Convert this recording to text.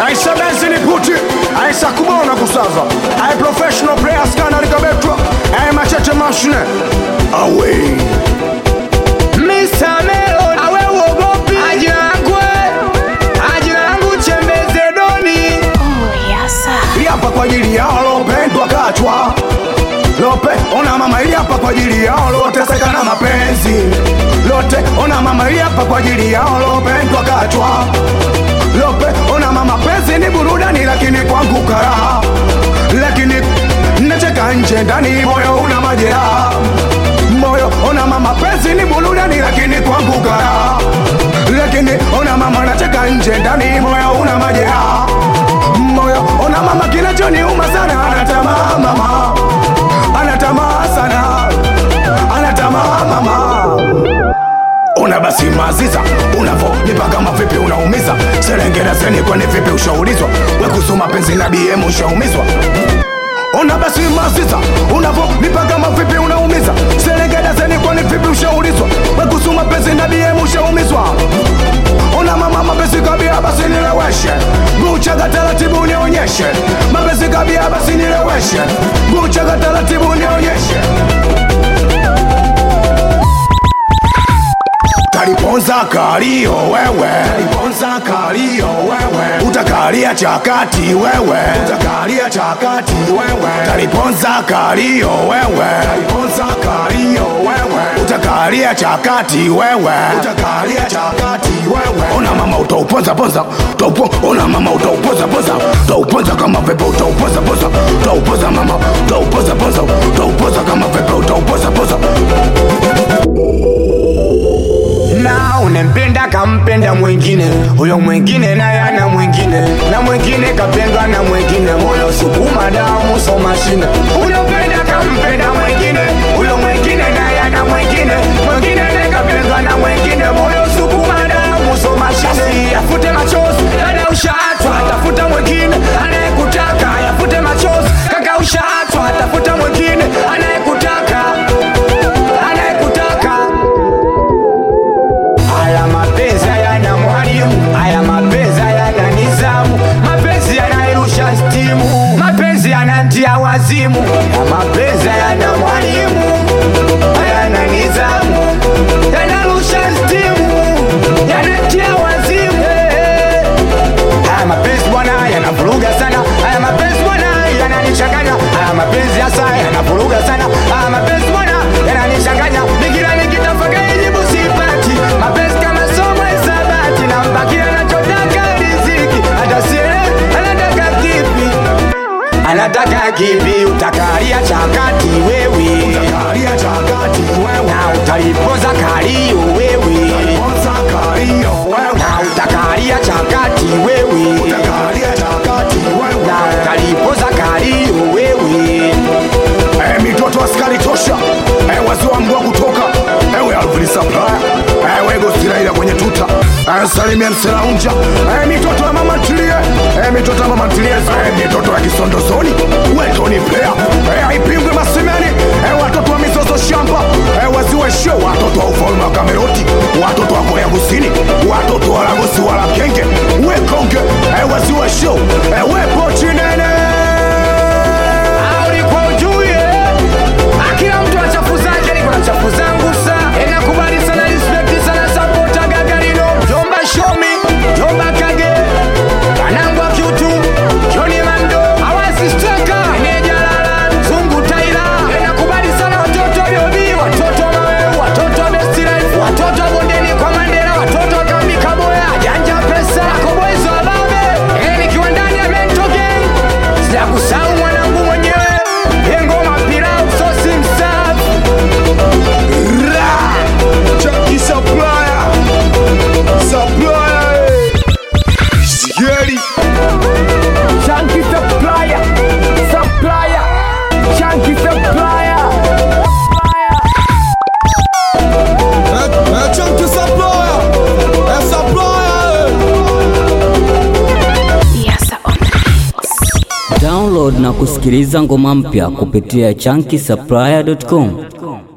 aisa benzini puti aisa kubona kusaza ai professional players kana likabetwa ai machete mashine away Mr. Melon, awe uogopi ajina yangu ajina yangu chembeze doni Oh, yasa. ili hapa kwa ajili yao lopendwa kachwa lope ona mama ili hapa kwa ajili yao loteseka na mapenzi lote ona mama ili hapa kwa ajili yao lopendwa kachwa lope ona mama penzi ni burudani lakini kwangu karaha lakini nacheka nje ndani moyo una majeraha moyo ona mama penzi ni burudani lakini kwangu karaha lakini ona mama nacheka nje ndani moyo una majeraha moyo ona mama kinachoniuma sana anatamaa mama anatamaa sana anatamaa mama una basi maziza unavonipa kama vipi unaumiza serengerezeni kwani vipi ushaulizwa wekusoma penzi na bm ushaumizwa ona basi maziza unavonipa kama vipi unaumiza serengerezeni kwani vipi ushaulizwa wekusoma penzi na bm ushaumizwa ona mama mapenzi kabia basi nileweshe guchaga taratibu nionyeshe mapenzi kabia basi nileweshe guchaga taratibu nionyeshe Taliponza kalio wewe, taliponza kalio wewe, utakalia chakati wewe, utakalia chakati wewe, taliponza kalio wewe, taliponza kalio wewe, utakalia chakati wewe, utakalia chakati wewe. Ona mama utauponza ponza, utaupo, ona mama utauponza ponza, utauponza kama pepe utauponza ponza, utauponza mama, utauponza ponza, utauponza kama pepe utauponza ponza. na unempenda kampenda mwingine huyo mwingine naye ana mwingine na mwingine kapendwa na mwingine moyo sukuma damu so mashine unopenda kampenda mwingine huyo mwingine naye ana mwingine mwingine naye kapendwa na mwingine moyo sukuma damu so mashine yafute machozi dada ushaachwa tafuta mwingine anayekutaka yafute machozi kaka ushaachwa tafuta mwingine anayekutaka anayekutaka Haya mapenzi hayana mwalimu, haya mapenzi hayana nizamu, mapenzi yanairusha stimu, mapenzi yanantia wazimu, ya mapenzi hayana mwalimu, hayana nizamu, yanarusha stimu, yanatia wazimu. Haya mapenzi bwana yanavuruga sana, haya mapenzi bwana yananichanganya, haya mapenzi hasa yanavuruga sana, haya mapenzi bwana yananichanganya, nikila nikitafakari jibu sipati, mapenzi kama somo hisabati, na mbaki anachotaka riziki, hata sielewi anataka kipi, anataka kipi, utakalia chakati wewe, Utakalia chakati wewe, na utalipoza kalio wewe, Ponza kalio wewe, na utakalia chakati wewe utakalia chakati wewe. na utalipoza kalio wewe Eh, mitoto askari tosha eh, wazee wa mbwa kutoka ewe Alvin Supplier eh, wego Siraila kwenye tuta eh, salimia mselaunja eh, mitoto ya mama ntilie eh, mitoto ya mama ntilie eh, mitoto ya kisondozoni wetoni player eh, haipingwi masimeni eh, watoto wa mizozo shamba eh, waziwe show watoto wa ufalme wa Kameroti watoto wa Korea Kusini watoto wa Lagosi wala kenge wekonge eh, waziwe show eh, wepo chinene ulikuwa ujue akila mtu ana chafu zake niko na chafu zangu sa enakubali sana respect sana sapota gagarino jomba shomi jomba kage kanangwa kyutu joni mando awasi steka enejalala zungu taila enakubali sana watoto wa biobi watoto wa maweu watoto wa best life watoto wa bondeni kwa mandela watoto wa kambi kaboya janja pesa koboizo wa babe ene nikiwa ndani ya mento gang sijakusahau mwanangu mwenyewe engoma pilau sosi msafi Chucky Supplier Supplier eh. Sikieri Chunky supplier, supplier, chunky supplier. Chucky Supplier Eh, Supplier eh. Yasa on the mix. Download na kusikiliza ngoma mpya kupitia chunky supplier.com.